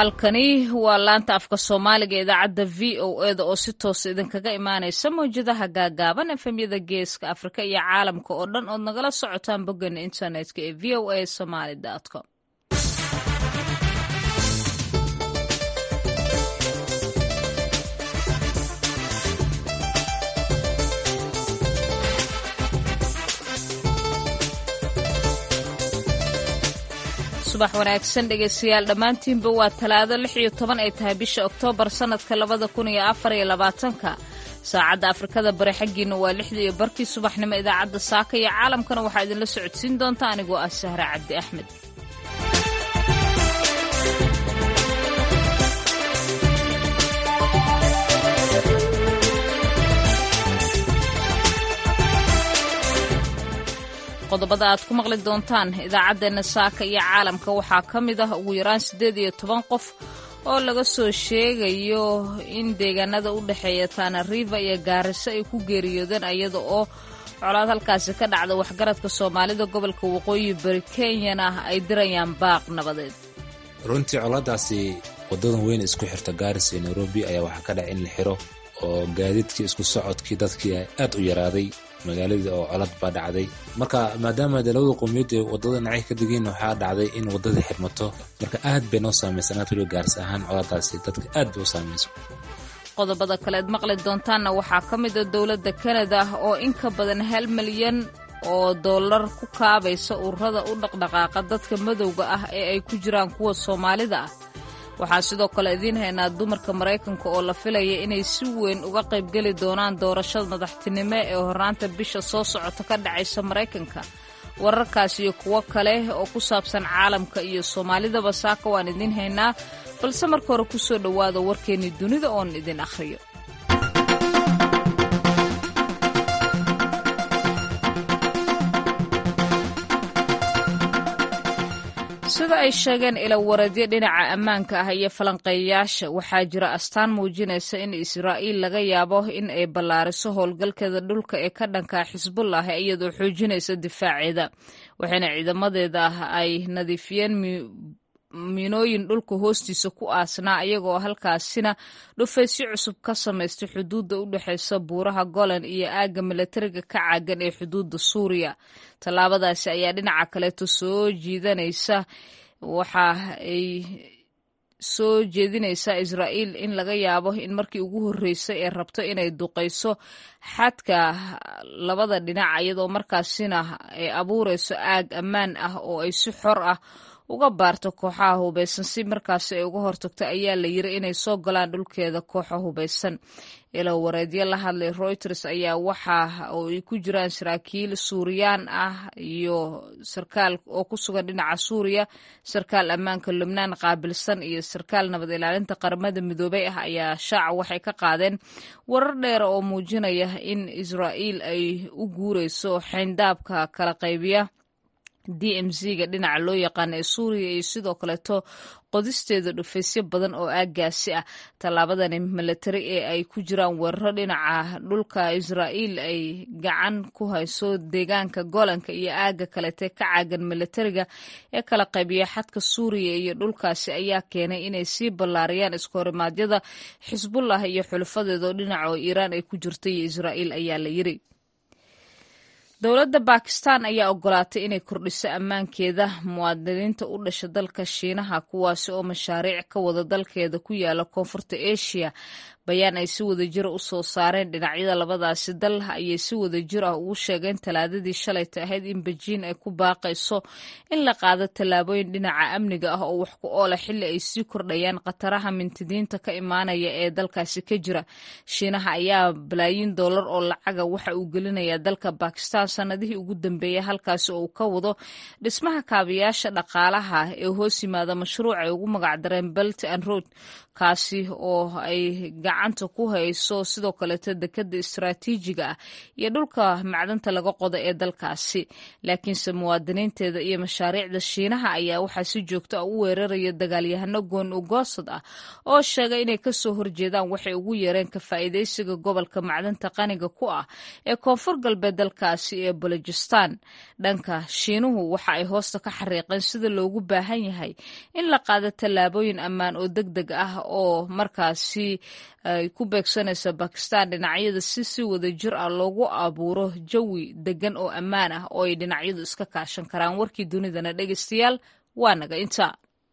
halkani waa laanta afka soomaaliga idaacadda v o eda oo si toosa idinkaga imaanaysa mawjadaha gaagaaban efemyada geeska afrika iyo caalamka oo dhan ood nagala socotaan boggeena internetka ee v o a somaly com subax wanaagsan dhegeystayaal dhammaantiinba waa talaado lix iyo toban ay tahay bisha oktoobar sannadka labada kun iyo afar iyo labaatanka saacadda afrikada bari xaggiina waa lixda iyo barkii subaxnimo idaacadda saaka iyo caalamkana waxaa idinla socodsiin doonta anigoo ah sahre cabdi axmed qodobada aad ku maqli doontaan idaacaddeenna saaka iyo caalamka waxaa ka mid ah ugu yaraan siddeed iyo toban qof oo laga soo sheegayo in deegaanada u dhexeeya tana riva iyo gaariso ay ku geeriyoodeen iyada oo colaad halkaasi ka dhacda waxgaradka soomaalida gobolka waqooyi bari kenyana ay dirayaan baaq nabadeed runtii colaadaasi wadadan weyn isku xirta gaaris iyo nairobi ayaa waxaa ka dhaca in la xiro oo gaadiidkii isku socodkii dadkii aad u yaraaday magaaladii oo colad baa dhacday marka maadaama de labada qowmiyad ee wadada dhinacay ka digeen waxaa dhacday in wadadii xirmato marka aad bay noo saamaysan aad waliba gaarsi ahaan coladaasi dadka aad bay u saamayso qodobada kaleed maqli doontaanna waxaa ka mid a dowladda kanada oo in ka badan hal milyan oo dollar ku kaabaysa ururada u dhaqdhaqaaqa dadka madowga ah ee ay ku jiraan kuwa soomaalida ah waxaa sidoo kale idiin haynaa dumarka maraykanka oo la filaya inay si weyn uga qaybgeli doonaan doorashada madaxtinimo ee hornaanta bisha soo socota ka dhacaysa maraykanka wararkaas iyo kuwo kale oo ku saabsan caalamka iyo soomaalidaba saaka waan idiin haynaa balse marka hore ku soo dhowaada warkeennii dunida oon idin akhriyo sida ay sheegeen ilawareedyo dhinaca ammaanka ah iyo falanqeeyayaasha waxaa jira astaan muujinaysa in israa'iil laga yaabo in ay ballaariso howlgalkeeda dhulka ee ka dhanka xisbullah iyadoo xoojinaysa difaaceeda waxayna ciidamadeeda ah ay nadiifiyeen miinooyin dhulka hoostiisa ku aasnaa iyagoo halkaasina dhufaysyo cusub ka samaystay xuduudda u dhexeysa buuraha golan iyo aagga milatariga ka caagan ee xuduudda suuriya tallaabadaasi ayaa dhinaca kaleeto soo jiidanaysa waxa ay soo jeedinaysaa israa'iil in laga yaabo in markii ugu horreysay ee rabto inay duqayso xadka labada dhinac iyadoo markaasina ay abuurayso aag ammaan ah oo ay si xor ah uga baarto kooxaha hubaysan si markaasi ay uga hortagto ayaa la yiri inay soo galaan dhulkeeda kooxa hubaysan ilo wareedyo la hadlay reuters ayaa waxa oo ay ku jiraan saraakiil suuriyaan ah iyo sarkaal oo ku sugan dhinaca suuriya sarkaal ammaanka lubnaan qaabilsan iyo sarkaal nabad ilaalinta qaramada midoobey ah ayaa shaaca waxay ka qaadeen warar dheera oo muujinaya in israa'iil ay u guureyso xayndaabka kala qaybiya d m z ga dhinaca loo yaqaana ee suuriya iyo sidoo kaleeto qodisteeda dhufaysyo badan oo aaggaasi ah tallaabadani milatari ee ay ku jiraan weeraro dhinaca dhulka israa'iil ay gacan ku hayso deegaanka golanka iyo aagga kalete ka caagan milatariga ee kala qaybiya xadka suuriya iyo dhulkaasi ayaa keenay inay sii ballaariyaan iskohorimaadyada xisbullah iyo xulufadeeda oo dhinaca oo iiraan ay ku jirta iyo israa'iil ayaa la yiri dowladda bakistan ayaa ogolaatay inay kordhiso ammaankeeda muwaadiniinta u dhasha dalka shiinaha kuwaasi oo mashaariic ka wada dalkeeda ku yaala koonfurta asia bayaan ay si wada jira u soo saareen dhinacyada labadaasi dal ayay si wada jir ah ugu sheegeen talaadadii shalayta ahayd in bejiin ay ku baaqayso in la qaado tallaabooyin dhinaca amniga ah oo wax ku oola xilli ay sii kordhayaan khataraha mintidiinta ka imaanaya ee dalkaasi ka jira shiinaha ayaa balaayiin dollar oo lacaga waxa uu gelinayaa dalka bakistan sanadihii ugu dambeeyay halkaasi oo uu ka wado dhismaha kaabayaasha dhaqaalaha ee hoos yimaada mashruuc ay ugu magacdareen belt and road kaasi oo ay gacanta ku hayso sidoo kaleeto dekada istaraatiijiga ah iyo dhulka macdanta laga qodo ee dalkaasi laakiinse muwaadiniinteeda iyo mashaariicda shiinaha ayaa waxaa si joogto ah u weeraraya dagaalyahano goon ugoosad ah oo sheegay inay kasoo horjeedaan waxay ugu yeereen ka faa'iidaysiga gobolka macdanta qaniga ku ah ee koonfur galbeed dalkaasi gobolkaasi ee balojistan dhanka shiinuhu waxa ay hoosta ka xariiqeen sida loogu baahan yahay in la qaado tallaabooyin ammaan oo deg deg ah oo markaasi ay ku beegsanayso bakistan dhinacyada si si wada jir ah loogu abuuro jawi degan oo ammaan ah oo ay dhinacyadu iska kaashan karaan warkii dunidana dhegeystayaal waa naga inta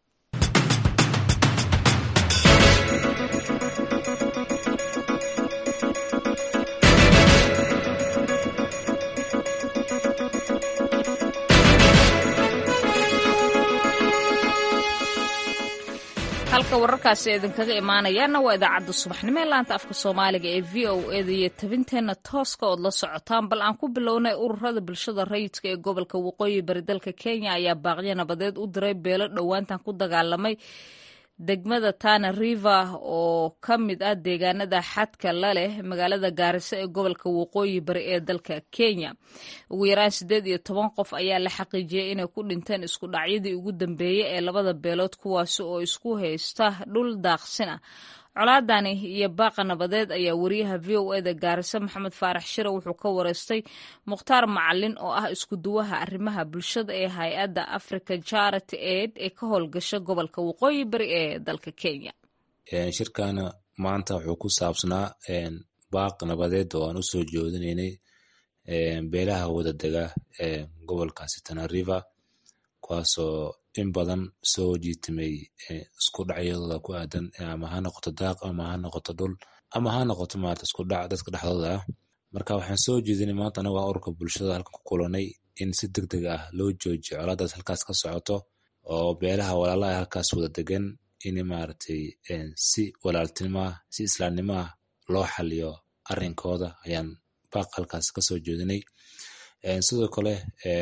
halka wararkaasi idinkaga imaanayaana waa idaacadda subaxnimo ee laanta afka soomaaliga ee v o eda iyo tabinteenna tooska ood la socotaan bal aan ku bilownay ururada bulshada rayidka ee gobolka waqooyi bari dalka kenya ayaa baaqyo nabadeed u diray beelo dhowaantan ku dagaalamay degmada tana river oo ka mid ah deegaanada xadka la leh magaalada gaariso ee gobolka waqooyi bari ee dalka kenya ugu yaraan siddeed iyo toban qof ayaa la xaqiijiyey inay ku dhinteen isku dhacyadii ugu dambeeyey ee labada beelood kuwaasi oo isku haysta dhul daaqsin ah colaadani iyo baaqa nabadeed ayaa wariyaha v o eda gaariso maxamed faarax shire wuxuu ka wareystay mukhtaar macalin oo ah isku duwaha arrimaha bulshada ee hay-adda africa charity aid ee ka howlgasha gobolka waqooyi bari ee dalka kenya shirkana maanta wuxuu ku saabsanaa baaq nabadeed oo aan usoo joodinaynay beelaha wadadega ee gobolkaasi tanariver kuwaasoo in badan soo jiitamay isku dhacyadooda ku aadan ama ha noqoto daaq ama ha noqoto dhul ama ha noqoto maarata isku dhac dadka dhexdooda ah marka waxaan soo jeedinay maanta anago ururka bulshada halkan ku kulanay in si deg deg ah loo joojiyo colaadaas halkaas ka socoto oo beelaha walaalaha halkaas wada degan in maaragtay si walaaltinimaah si islaamnimaah loo xaliyo arrinkooda ayaan baaq halkaas kasoo jeedinay sidoo kale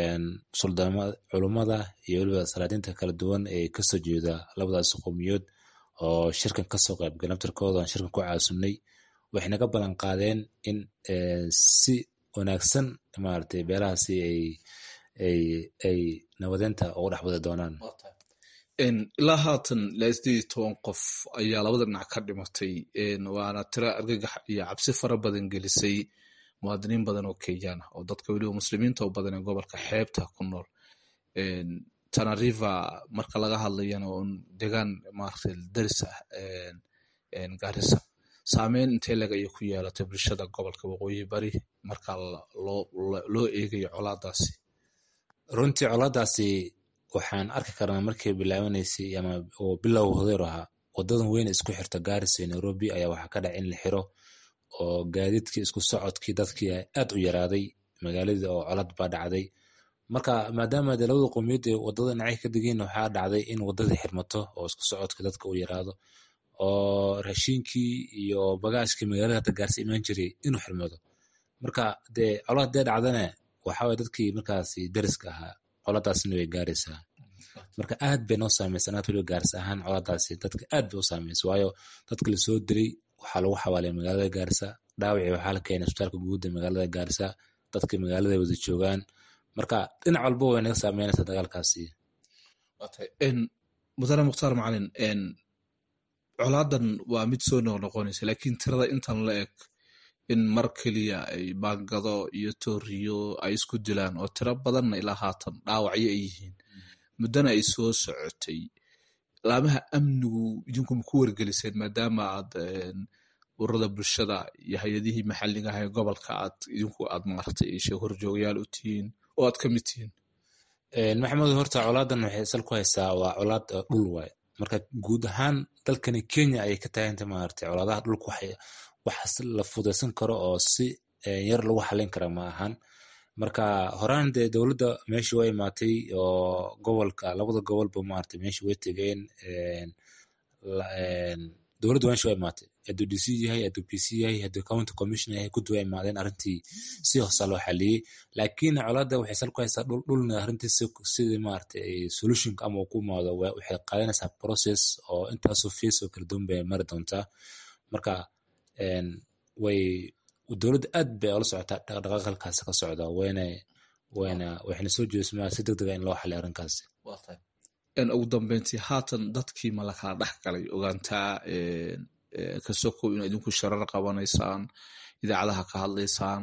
culummada iyo weliba salaadiinta kala duwan ee kasoo jeeda labadaas qowmiyood oo shirkan kasoo qaybgal naftarkooda aan shirkan ku caasunay waxay naga ballan qaadeen in si wanaagsan maaragtay beelahaasi ay nabadeynta ugu dhex wada doonaan ilaa haatan ilaa sideed iyo toban qof ayaa labada dhinac ka dhimatay waana tira argagax iyo cabsi fara badan gelisay muwaadiniin badan oo kenyaan ah oo dadka weliba muslimiinta oo badan ee gobolka xeebta ku nool tanariva marka laga hadlayana un degaan maaragtay daris ah garissa saameyn intee leg ayay ku yeelatay bulshada gobolka waqooyi bari marka loo eegayo colaadaasi runtii colaadaasi waxaan arki karnaa markay bilaabanaysay ama oo bilow hodeer ahaa wadadan weyn isku xirta gaarisa iyo nairobi ayaa waxaa ka dhac in la xiro oo gaadiidkii isku socodkii dadkii aad u yaraaday magaaladii oo colad baa dhacday marka maadaama de labada qowmiyad ee wadada dhinacay ka degeen waxaa dhacday in wadadii xirmato oo isku socodkii dadka u yaraado oo raashiinkii iyo bagaashkii magaalada hata gaarsi imaan jiray inuu xirmado marka dee colad dee dhacdana waxaway dadkii markaasi dariska ahaa coladaasna way gaaraysaa marka aad bay noo saameysa anaad weliba gaarsi ahaan coladaasi dadka aad bay u saameysa waayo dadka lasoo dilay waxaa lagu xawaalay magaalada gaarisa dhaawacii waxaa la keenay isbitaalka guud ee magaalada gaarisa dadka magaalada wada joogaan marka dhinac walba way naga saameynaysaa dagaalkaasi mudane mukhtaar macalin colaadan waa mid soo noqnoqonaysa laakiin tirada intan la eg in mar keliya ay baangado iyo tooriyo ay isku dilaan oo tiro badanna ilaa haatan dhaawacyo ay yihiin muddana ay soo socotay laamaha amnigu idinku ma ku wargeliseen maadaama aad ururada bulshada iyo hay-adihii maxalliga ah ee gobolka aad idinku aad maartay horjoogayaal u tihiin oo aad ka mid tihiin maxamed horta colaadan waxay sal ku haysaa waa colaad dhul waay marka guud ahaan dalkani kenya ayay ka taaganta maaragtay colaadaha dhulka waxaas la fudaysan karo oo si yar lagu xalin kara ma ahan marka horaan dee dowladda meeshii waa imaatay oo gobolka labada gobolba maaragtay meeshii way tegeen dowladda meeshii waa imaatay hadduu dc yahay hadduu pc yahay hadduu county commission yahay guddi waa imaadeen arrintii si hoosa loo xaliyey laakiin colaadda waxay sal ku haysaa dhul dhulna arrintii sidii maaragtay solutionka ama ku imaado waxay qaadanaysaa process oo intaasoo fees oo kala duwan bay mari doontaa marka way dowladda aad bay ola socotaa dhaqdhaqaaq halkaasi ka socda wayna wayna waxayna soo jeedismaa si deg dega in loo xaliyo arrinkaasi ugu dambeyntii haatan dadkii ma lakala dhex galay ogaantaa kasokow ina idinku sharar qabanaysaan idaacadaha ka hadlaysaan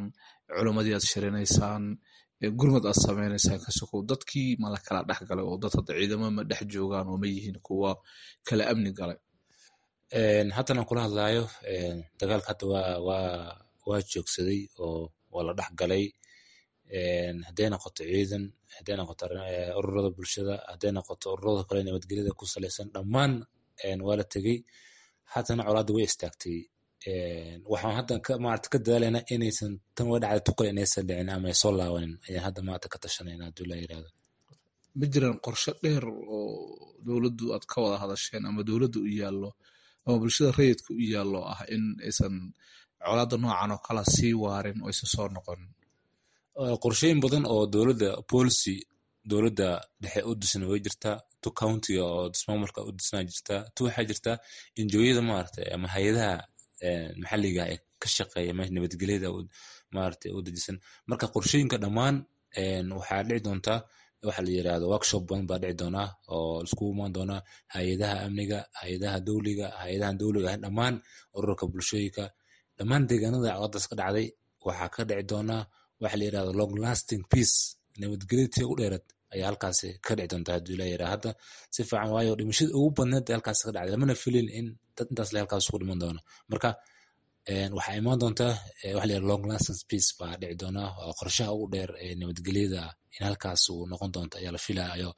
culimmadii aad shirinaysaan gurmad aad sameynaysaan ka sokow dadkii ma la kala dhex galay oo dad hadda ciidamo ma dhex joogaan oo ma yihiin kuwa kala amni galay haddan aan kula hadlaayo dagaalka hadda waa waa waa joogsaday oo waa la dhex galay hadday noqoto ciidan hadday noqoto ururada bulshada hadday noqoto ururada kale nabadgelyada ku salaysan dhammaan waa la tegey haddana colaadda way istaagtay waxaan hadda maarata ka dadaalayna inaysan tan waa dhacday tuqal inaysan dhicin ama ay soo laabanin ayaan hadda maanta ka tashanayna hadduu la yirahdo ma jiraan qorshe dheer oo dowladdu aad ka wada hadasheen ama dowladda u yaallo ama bulshada rayidka u yaallo ah in aysan colaadda noocan oo kala sii waarin oo aysan soo noqonin qorshooyin badan oo dowladda policy dowladda dhexe u disna way jirtaa tu countiga oo dismaamulka u disnaa jirtaa tu waxaa jirtaa injooyada maarata ama hay-adaha maxalliga ee ka shaqeeya nabadgelyada maarata u dejisan marka qorshooyinka dhammaan waxaa dhici doontaa waxa la yirahdo workshop badan baa dhici doonaa oo iskugu imaan doonaa hay-adaha amniga hay-adaha dowliga hay-adahan dowliga ahayn dhammaan ururka bulshooyinka dhammaan deegaanada caqadaas ka dhacday waxaa ka dhici doonaa waxa la yirahdo long lasting peace nabadgelyadii u dheerad ayaa halkaasi ka dhici doontaa hadduu ilaa yaraa hadda si fiican waayo dhimashada ugu badneed halkaasi ka dhacday lamana filin in dad intaas le halkaas ugu dhiman doono marka waxaa imaan doontaa waxa la yirahdo long lasting peace baa dhici doonaa oo qorshaha ugu dheer ee nabadgelyada in halkaas uu noqon doonto ayaa la filayo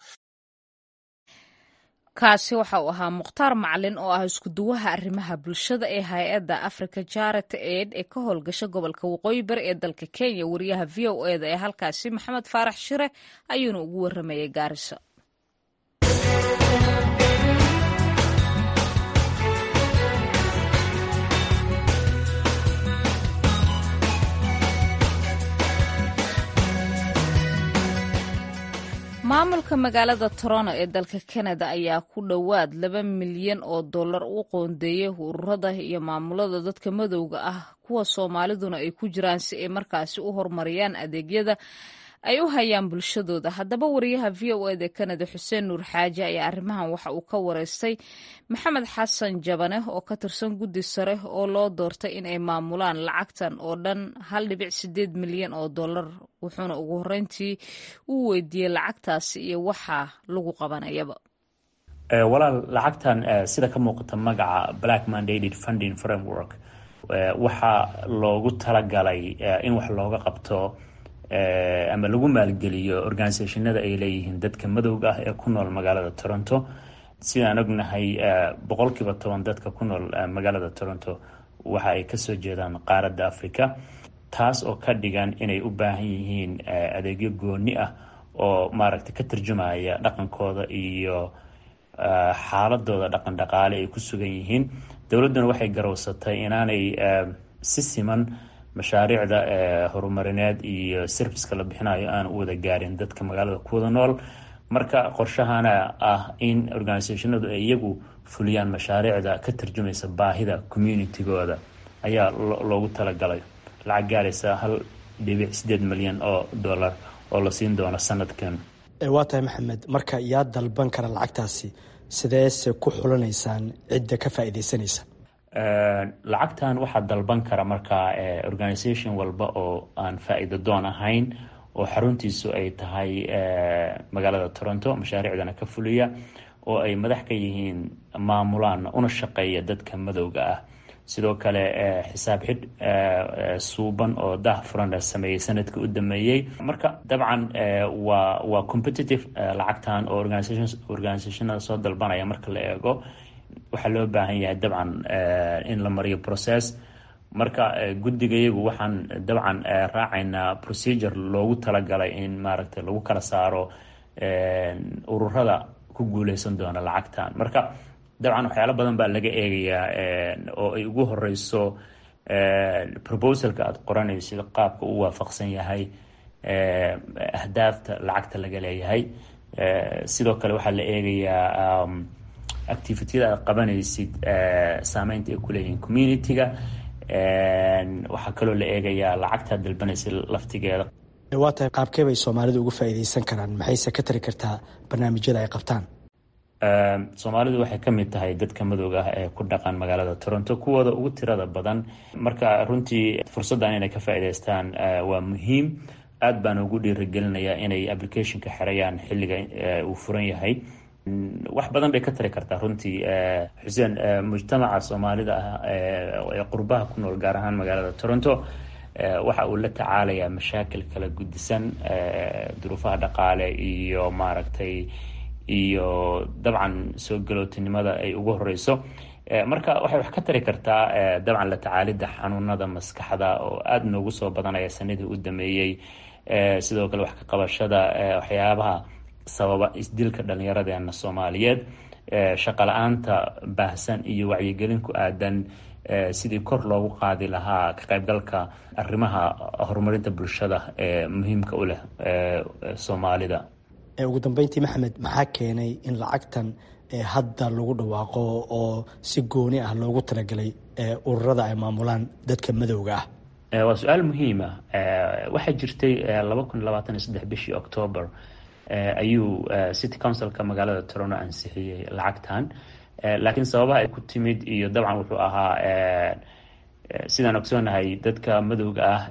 kaasi waxa uu ahaa mukhtaar macalin oo ah iskuduwaha arrimaha bulshada ee hay-adda africa jarity aid ee ka howlgasha gobolka waqooyi bari ee dalka kenya wariyaha v o eda ee halkaasi maxamed faarax shire ayuuna ugu waramayay gaariso maamulka magaalada toronto ee dalka canada ayaa ku dhowaad laba milyan oo dollar u qoondeeyey ururada iyo maamulada dadka madowga ah kuwa soomaaliduna ay ku jiraan si ay markaasi u horumariyaan adeegyada ay u hayaan bulshadooda haddaba wariyaha v o eda canada xuseen nuur xaaji ayaa arrimahan waxa uu ka wareystay maxamed xasan jabane oo ka tirsan guddi sare oo loo doortay in ay maamulaan lacagtan oo dhan hal dhibic sideed milyan oo dollar wuxuuna ugu horreyntii uu weydiiyey lacagtaasi iyo waxa lagu qabanayaba walaal lacagtan sida ka muuqata magaca black mandated funding framework waxaa loogu talagalay in wax looga qabto ama lagu maalgeliyo organisationada ay leeyihiin dadka madowga ah ee ku nool magaalada toronto sidaan ognahay boqolkiiba toban dadka ku nool magaalada toronto waxa ay kasoo jeedaan qaaradda africa taas oo ka dhigan inay u baahan yihiin adeegyo gooni ah oo maaragtay ka tarjumaya dhaqankooda iyo xaaladooda dhaqan dhaqaale ay ku sugan yihiin dowladduna waxay garowsatay inaanay si siman mashaariicda horumarineed iyo serviska la bixinayo aan u wada gaarin dadka magaalada kuwada nool marka qorshahana ah in organisationadu ay iyagu fuliyaan mashaariicda ka tarjumaysa baahida communitygooda ayaa loogu talagalay lacag gaaraysa hal dhibic sideed milyan oo dollar oo la siin doono sanadkan waa tahay maxamed marka yaa dalban kara lacagtaasi sideese ku xulanaysaan cidda ka faa'iidaysanaysa lacagtan waxaa dalban kara markaa organisation walba oo aan faa-iido doon ahayn oo xaruntiisu ay tahay magaalada toronto mashaariicdana ka fuliya oo ay madax ka yihiin maamulaan una shaqeeya dadka madowga ah sidoo kale xisaab xidh suuban oo dah furan la sameeyey sanadka u dameeyey marka dabcan waa waa competitive lacagtan oo organisationada soo dalbanaya marka la eego waxaa loo baahan yahay dabcan in la mariyo process marka guddigayagu waxaan dabcan raacaynaa procedure loogu talagalay in maaragtay lagu kala saaro ururada ku guuleysan doona lacagtan marka dabcan waxyaalo badan baa laga eegayaa oo ay ugu horeyso proposalka aada qoranaysid qaabka u waafaqsan yahay ahdaafta lacagta laga leeyahay sidoo kale waxaa la eegayaa activityada aad qabanaysid saameynta ay kuleeyihiin community-ga waxaa kaloo la eegayaa lacagtaad dalbanaysid laftigeeda waa tahay qaabkee bay soomaalidu uga faa'iidaysan karaan maxayse ka tari kartaa barnaamijyada ay qabtaan soomaalidu waxay ka mid tahay dadka madowga ah ee ku dhaqan magaalada toronto kuwooda ugu tirada badan marka runtii fursaddan inay ka faa'iidaystaan waa muhiim aad baan ugu dhiirigelinayaa inay applicationka xerayaan xilliga uu furan yahay wax badan bay ka tari kartaa runtii xuseen mujtamaca soomaalida ah ee qurbaha ku nool gaar ahaan magaalada toronto waxa uu la tacaalayaa mashaakil kala gudisan duruufaha dhaqaale iyo maaragtay iyo dabcan soo galootinimada ay ugu horeyso marka waxay wax ka tari kartaa dabcan la tacaalidda xanuunada maskaxda oo aada noogu soo badanaya sanadii u dameeyey sidoo kale wax ka qabashada waxyaabaha sababa isdilka dhallinyaradeena soomaaliyeed shaqa la-aanta baahsan iyo wacyigelin ku aadan sidii kor loogu qaadi lahaa ka qaybgalka arrimaha horumarinta bulshada ee muhiimka u leh soomaalida ugu dambeyntii maxamed maxaa keenay in lacagtan hadda lagu dhawaaqo oo si gooni ah loogu talagalay ururada ay maamulaan dadka madowga ah waa su-aal muhiima waxaa jirtay laba kun labaatan iyo saddex bishii octoober ayuu city councilka magaalada toronto ansixiyey lacagtan laakiin sababaha ay ku timid iyo dabcan wuxuu ahaa sidaan ogsoonahay dadka madowga ah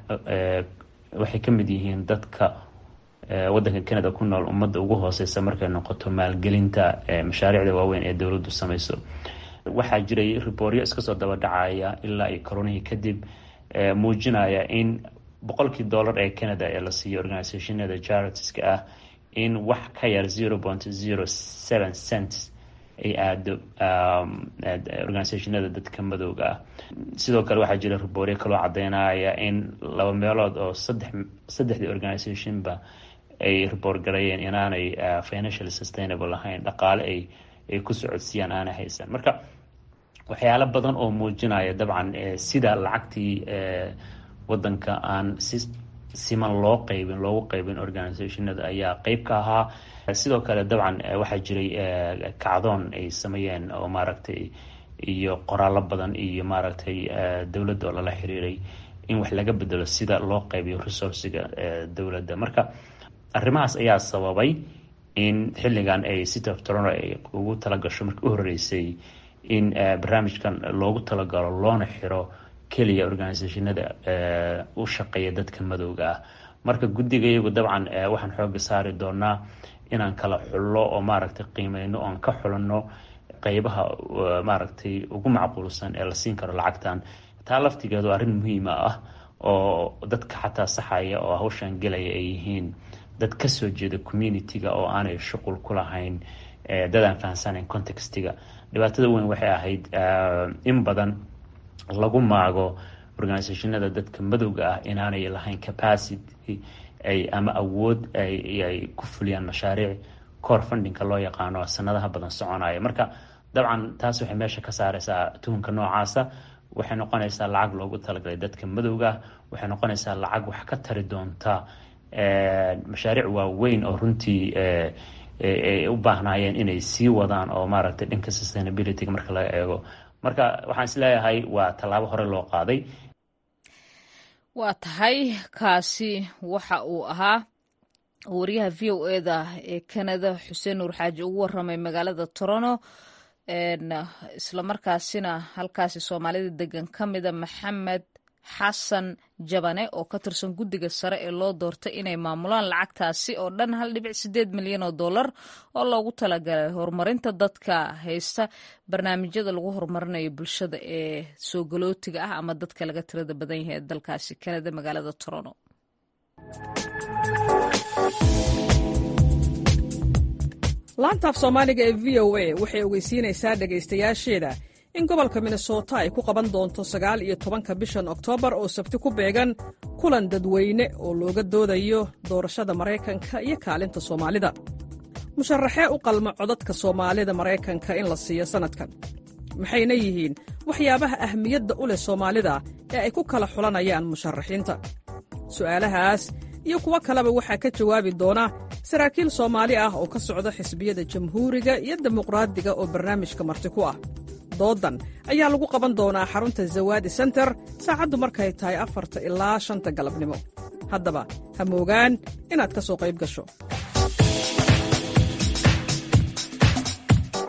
waxay ka mid yihiin dadka waddanka canada ku nool ummadda ugu hooseysa markay noqoto maalgelinta mashaariicda waaweyn ee dowladdu samayso waxaa jiray ribooryo iska soo daba dhacaya ilaa iyo koronihii kadib muujinaya in boqolkii dollar ee canada ee la siiyo organisationada charitiska ah in wax ka yar zero point zero seven cents ay aado organisationada dadka madowga ah sidoo kale waxaa jira ribooryo kaloo cadeynaya in laba meelood oo saddex saddexdii organisationba ay riboor gareeyeen inaanay financially sustainable ahayn dhaqaale ay ay ku socodsiiyaan aanay haysan marka waxyaalo badan oo muujinaya dabcan sida lacagtii wadanka aan si siman loo qeybin loogu qeybin organisationada ayaa qeyb ka ahaa sidoo kale dabcan waxaa jiray kacdoon ay sameeyeen oo maaragtay iyo qoraallo badan iyo maaragtay dowladda oo lala xiriiray in wax laga bedelo sida loo qeybiyo resourciga dowladda marka arrimahaas ayaa sababay in xilligan ay city of toronto ay ugu talagasho markii u horeysay in barnaamijkan loogu talagalo loona xiro keliya organisationada u shaqeeya dadka madowga ah marka guddiga iyagu dabcan waxaan xooga saari doonaa inaan kala xullo oo maaragtay qiimeyno oan ka xulanno qeybaha maaragtay ugu macquulsan ee la siin karo lacagtan taa laftigeedu arrin muhiima ah oo dadka xataa saxaya oo hawshan gelaya ay yihiin dad kasoo jeeda communitiga oo aanay shuqul ku lahayn dadaan fahansanayn contextiga dhibaatada weyn waxay ahayd in badan lagu maago organisationada dadka madowga ah inaanay lahayn capacity ay ama awood ay ku fuliyaan mashaariic core fundingka loo yaqaano sanadaha badan soconaya marka dabcan taas waxay meesha ka saareysaa tuhunka noocaasa waxay noqonaysaa lacag loogu talagalay dadka madowga ah waxay noqonaysaa lacag wax ka tari doonta mashaariic waaweyn oo runtii ay u baahnaayeen inay sii wadaan oo maaragtay dhanka sustainabilityga marka laga eego marka waxaan isleeyahay waa tallaabo hore loo qaaday waa tahay kaasi waxa uu ahaa wariyaha v o eda ee canada xuseen nuur xaaji ugu waramay magaalada toronto islamarkaasina halkaasi soomaalida degan ka mida maxamed xasan jabane oo ka tirsan guddiga sare ee loo doortay inay maamulaan lacagtaasi oo dhan hal dhibic sideed milyan oo dollar oo loogu talagalay horumarinta dadka haysta barnaamijyada lagu horumarinayo bulshada ee soo galootiga ah ama dadka laga tirada badan yahay ee dalkaasi kanada magaalada toronto laantaaf soomaaliga ee v o a waxay ogeysiinaysaa dhegaystayaasheeda in gobolka minnesota ay ku qaban doonto sagaal iyo tobanka bishan oktoobar oo sabti ku beegan kulan dadweyne oo looga doodayo doorashada maraykanka iyo kaalinta soomaalida musharaxee u qalma codadka soomaalida maraykanka in la siiyo sannadkan maxayna yihiin waxyaabaha ahmiyadda u leh soomaalida ee ay ku kala xulanayaan musharaxiinta su'aalahaas iyo kuwo kaleba waxaa ka jawaabi doona saraakiil soomaali ah oo ka socda xisbiyada jamhuuriga iyo dimuqraadiga oo barnaamijka marti ku ah doodan ayaa lagu qaban doonaa xarunta zawaadi senter saacaddu markay tahay afarta ilaa shanta galabnimo haddaba ha moogaan inaad ka soo qayb gasho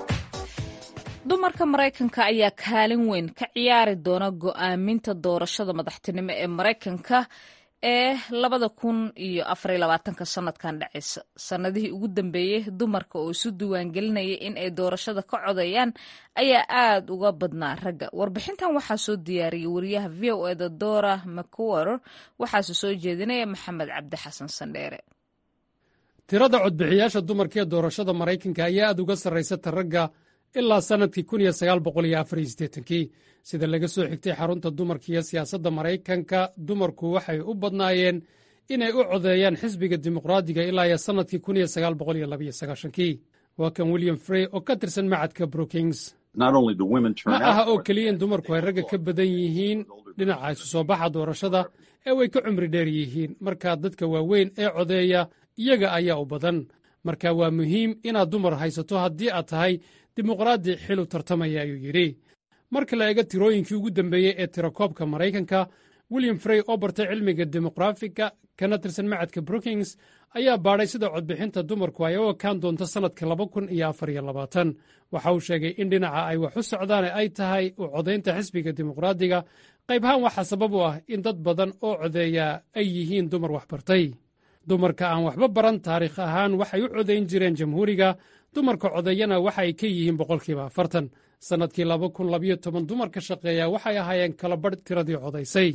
dumarka maraykanka ayaa kaalin weyn ka ciyaari doona go'aaminta doorashada madaxtinimo ee maraykanka ee labada kun iyo afariyo labaatanka sanadkan dhacaysa sanadihii ugu dambeeyey dumarka oo isu diiwaangelinaya in ay doorashada ka codeeyaan ayaa aad uga badnaa ragga warbixintan waxaa soo diyaariyey wariyaha v o eda dora mcwer waxaase soo jeedinaya maxamed cabdi xasan sandheere tirada codbixiyaasha dumarka ee doorashada maraykanka ayaa aad uga sarraysata ragga ilaa sannadkii kii sida laga soo xigtay xarunta dumarka iyo siyaasadda maraykanka dumarku waxay u badnaayeen inay u codeeyaan xisbiga dimuqraadiga ilaa iyo sannadkii kii waa kan william frey oo ka tirsan macadka brookings ma aha oo keliya in dumarku ay ragga ka badan yihiin dhinaca isu soo baxa doorashada ee way ka cumri dheer yihiin markaa dadka waaweyn ee codeeya iyaga ayaa u badan marka waa muhiim inaad dumar haysato haddii aad tahay dimuqraadi xilu tartamaya ayuu yidhi marka la eego tirooyinkii ugu dambeeyey ee tirakoobka maraykanka william frey oo bartay cilmiga dimuqraafiga kana tirsan macadka brookings ayaa baadhay sida codbixinta dumarku ay u ekaan doonto sannadka waxa uu sheegay in dhinaca ay wax u socdaan ay tahay u codaynta xisbiga dimuqraadiga qaybhaan waxaa sabab u ah in dad badan oo codeeya ay yihiin dumar waxbartay dumarka aan waxba baran taariikh ahaan waxay u codayn jireen jamhuuriga dumarka codeeyana waxa ay ka yihiin boqolkiiba afartan sannadkii dumarka shaqeeya waxay ahaayeen kala badh tiradii codaysay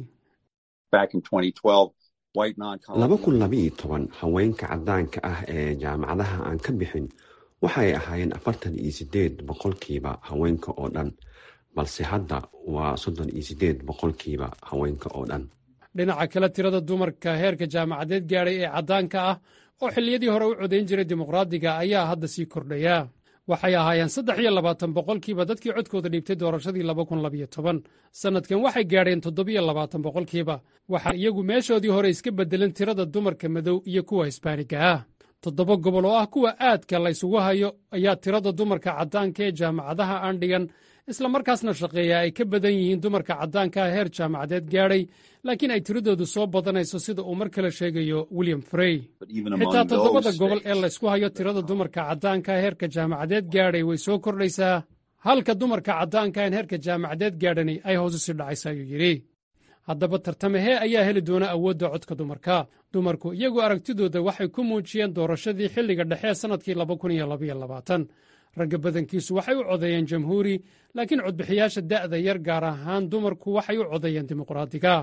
haweenka caddaanka ah ee jaamacadaha aan ka bixin waxay ahaayeen afartan iyo sideed boqolkiiba haweenka oo dhan balse hadda waa soddon iyo sideed boqolkiiba haweenka oo dhan dhinaca kale tirada dumarka heerka jaamacadeed gaadhay ee caddaanka ah oo xilliyadii hore u codayn jiray dimuqraadiga ayaa hadda sii kordhaya waxay ahaayeen saddex iyo labaatan boqolkiiba dadkii codkooda dhiibtay doorashadii sannadkan waxay gaadheen toddobiyo labaatan boqolkiiba waxaa iyagu meeshoodii hore iska beddeleen tirada dumarka madow iyo kuwa hisbaaniga ah toddoba gobol oo ah kuwa aadka la ysugu hayo ayaa tirada dumarka caddaanka ee jaamacadaha aan dhigan islamarkaasna shaqeeya ay ka badan yihiin dumarka caddaanka ah heer jaamacadeed gaadhay laakiin ay tiradoodu soo badanayso sida uu mar kale sheegayo william frey xitaa toddobada gobol ee laysku hayo tirada dumarka caddaanka ah heerka jaamacadeed gaadhay way soo kordhaysaa halka dumarka caddaanka aan heerka jaamacadeed gaadhani ay hoos usii dhacaysa ayuu yidhi haddaba tartamahee ayaa heli doona awoodda codka dumarka dumarku iyagu aragtidooda waxay ku muujiyeen doorashadii xilliga dhexe ee sannadkii ragga badankiisu waxay u codeeyeen jamhuuri laakiin codbixiyaasha da'da yar gaar ahaan dumarku waxay u codeeyeen dimuqraadiga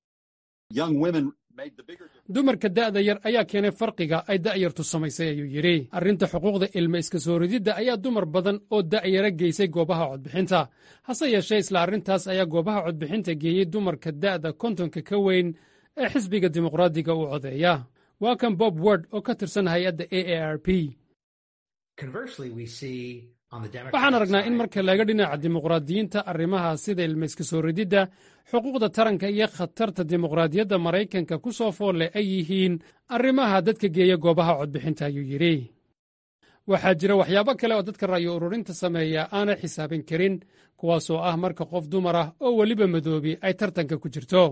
dumarka da'da yar ayaa keenay farqiga ay da'yartu samaysay ayuu yidhi arrinta xuquuqda ilma iska soo rididda ayaa dumar badan oo da'yara geysay goobaha codbixinta hase yeeshee isla arrintaas ayaa goobaha codbixinta geeyey dumarka da'da kontonka ka weyn ee xisbiga dimuqraadiga u codeeya waa kan bob word oo ka tirsan hay-adda a a r p waxaan aragnaa in marka laga dhinaca dimuqraadiyiinta arrimaha sida ilmayska soo rididda xuquuqda taranka iyo khatarta dimuqraadiyadda maraykanka ku soo foolle ay yihiin arrimaha dadka geeya goobaha codbixinta ayuu yidhi waxaa jira waxyaabo kale oo dadka ra'yo ururinta sameeya aanay xisaabin karin kuwaasoo ah marka qof dumar ah oo weliba madoobi ay tartanka ku jirto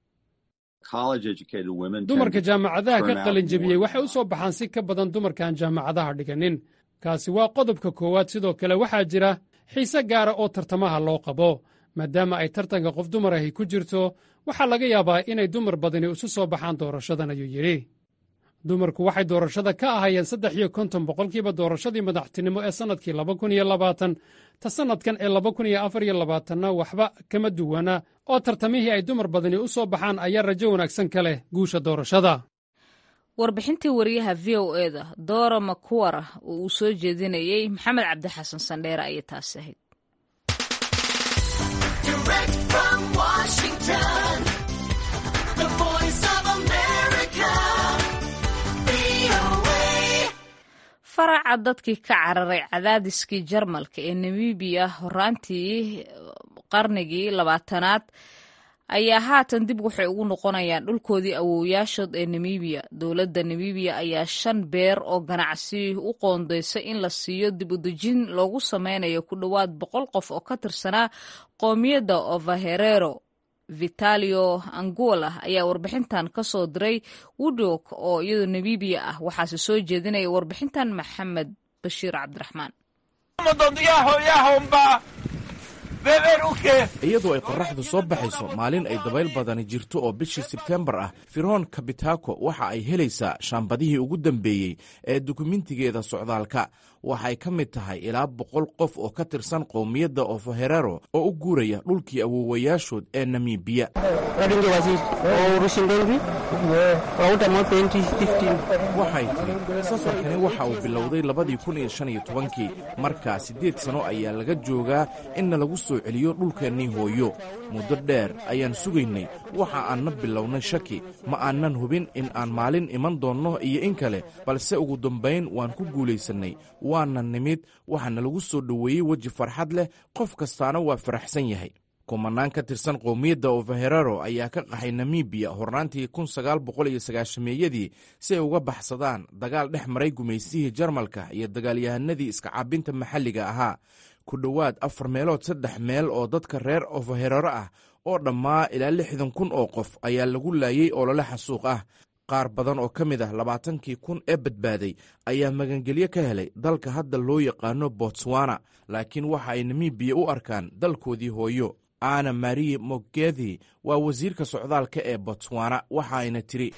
dumarka jaamacadaha ka qalinjebiyey waxay u soo baxaan si ka badan dumarka aan jaamacadaha dhiganin kaasi waa qodobka koowaad sidoo kale waxaa jira xiise gaara oo tartamaha loo qabo maadaama ay tartanka qof dumar ahi ku jirto waxaa laga yaabaa inay dumar badani isu soo baxaan doorashadan ayuu yidhi dumarku waxay doorashada ka ahayeen saddex iyo konton boqolkiiba doorashadii madaxtinimo ee sannadkii laba kun iyo labaatan ta sannadkan ee laba kun iyo afar iyo labaatanna waxba kama duwana oo tartamihii ay dumar badani u soo baxaan ayaa rajo wanaagsan ka leh guusha doorashada warbixintii wariyaha v o eda doora makuwara oo uu soo jeedinayey maxamed cabdi xasan sandheere ayay taasi ahayd faraca dadkii ka cararay cadaadiskii jarmalka ee namibiya horaantii qarnigii labaatanaad ayaa haatan dib waxay ugu noqonayaan dhulkoodii awowyaashood ee namibiya dowladda namibiya ayaa shan beer oo ganacsi u qoondaysay in la siiyo dib u dejin loogu sameynayo ku dhowaad boqol qof oo ka tirsanaa qoomiyadda ovaherero vitalio angola ayaa warbixintan ka soo diray woodok oo iyadoo namibiya ah waxaase soo jeedinaya warbixintan maxamed bashiir cabdiraxmaan iyadoo ay qorraxdu soo baxayso maalin ay dabayl badani jirto oo bishii sebtembar ah firoon kabitako waxa ay helaysaa shaambadihii ugu dambeeyey ee dukumentigeeda socdaalka waxay ka mid tahay ilaa boqol qof oo ka tirsan qowmiyadda ofoherero oo u guuraya dhulkii awoowayaashood ee namibiya waxay tidhi safarkani waxa uu bilowday labadii kun iyo shan iyo tobankii markaa siddeed sano ayaa laga joogaa inna lagu soo celiyo dhulkeennii hooyo muddo dheer ayaan sugaynay waxa aanna bilownay shaki ma aanan hubin in aan maalin iman doonno iyo in kale balse ugu dambayn waan ku guulaysannay waana nimid waxaana lagu soo dhoweeyey weji farxad leh qof kastaana waa faraxsan yahay kumanaan ka tirsan qowmiyadda ofaherero ayaa ka qaxay namibiya hornaantii kun sagaal boqol iyo sagaashameeyadii si ay uga baxsadaan dagaal dhex maray gumaysihii jarmalka iyo dagaalyahanadii iskacaabinta maxalliga ahaa ku dhowaad afar meelood saddex meel oo dadka reer ofaherero ah oo dhammaa ilaa lixdan kun oo qof ayaa lagu laayey olole xasuuq ah qaar badan oo ka mid ah labaatankii kun ee badbaaday ayaa magangelyo ka helay dalka hadda loo yaqaano botswana laakiin waxa ay namibiya u arkaan dalkoodii hooyo ana marie mogethi waa wasiirka socdaalka ee botswana waxa ayna tiri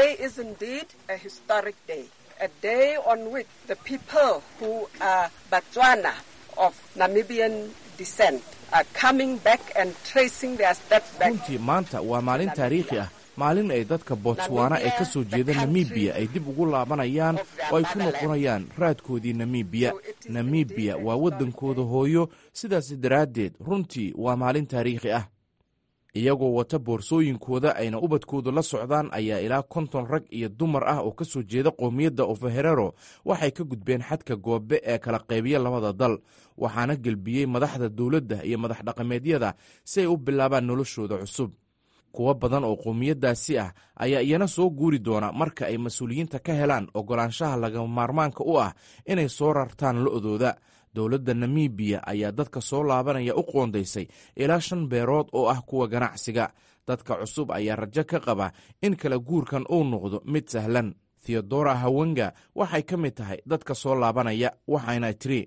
runtii maanta waa maalin taariikhi ah maalin ay dadka botswana ee ka soo jeeda namibiya ay dib ugu laabanayaan oo ay ku noqonayaan raadkoodii namibiya namibiya waa waddankooda hooyo sidaas daraaddeed runtii waa maalin taariikhi ah iyagoo wata boorsooyinkooda ayna ubadkoodu la socdaan ayaa ilaa konton rag iyo dumar ah oo ka soo jeeda qowmiyadda ofaherero waxay ka gudbeen xadka goobe ee kala qaybiya labada dal waxaana gelbiyey madaxda dowladda iyo madax dhaqameedyada si ay u bilaabaan noloshooda cusub kuwo badan oo qowmiyaddaasi ah ayaa iyana soo guuri doona marka ay mas-uuliyiinta ka helaan oggolaanshaha lagama maarmaanka u ah inay soo rartaan lo-dooda dowladda namibiya ayaa dadka soo laabanaya u qoondaysay ilaa shan beerood oo ah kuwa ganacsiga dadka cusub ayaa rajo ka qaba in kala guurkan uu noqdo mid sahlan theodora hawenga waxay ka mid tahay dadka soo laabanaya waxayna tiri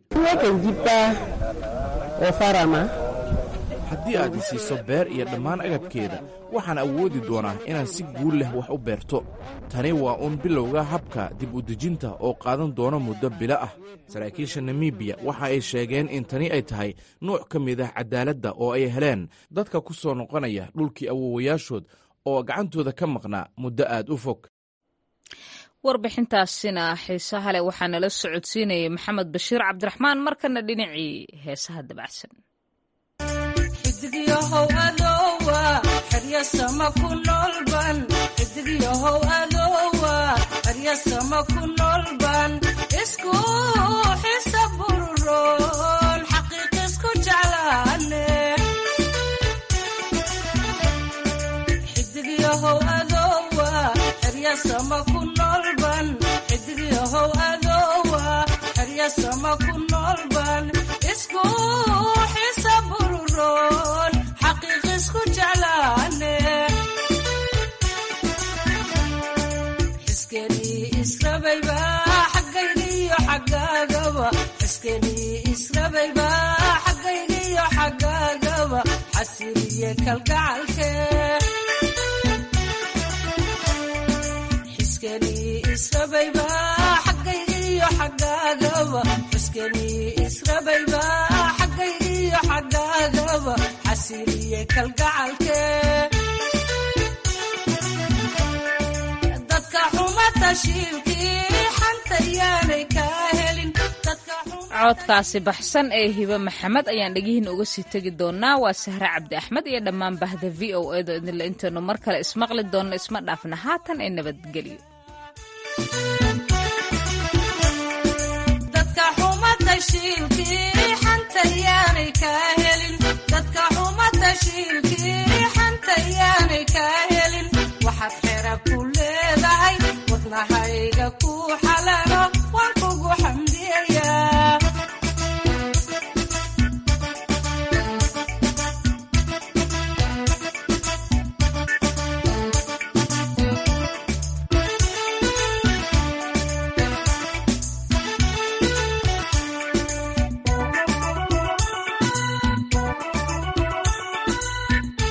haddii aad isiiso beer iyo dhammaan agabkeeda waxaan awoodi doonaa inaan si guul leh wax u beerto tani waa uun bilowga habka dib u dejinta oo qaadan doona muddo bilo ah saraakiisha namibiya waxa ay sheegeen in tani ay tahay nuuc ka mid ah cadaaladda oo ay heleen dadka ku soo noqonaya dhulkii awowayaashood oo gacantooda ka maqnaa muddo aad u fog warbixintaasina xiisaha leh waxaa nala socodsiinayay maxamed bashiir cabdiraxmaan markana dhinacii heesaha dabacsan xidigyahow adowa xeryasama ku noolban xidigyahow adowa xeryasama ku noolban isku xisa bururoon xaqiiq isku jeclaane xidigyahow adowa xeryasama ku noolban xidigyahow adowa xeryasama ku noolban isku xisa bururoon xaqiiq isku jeclaane xiskenii israbayba xaggayniyo xaggaagaba xiskenii israbayba xaggayniyo xaggaagaba xasiliye kalgacalke xiskenii israbayba xaggayniyo xaggaagaba xiskenii israbayba xaggayniyo xaggaagaba xasiliye kalgacalke dadka xuma tashiilkii xanta yaanay kaa helin codkaasi baxsan ee hibe maxamed ayaan dhegihiina uga sii tegi doonaa waa sahre cabdi axmed iyo dhammaan bahda v o edo idinle intaynu mar kale ismaqli doonno isma dhaafna haatan ee nabadgelyo dadka xuma tashiilkii xanta yaanay kaa helin dadka xuma tashiilkii xanta yaanay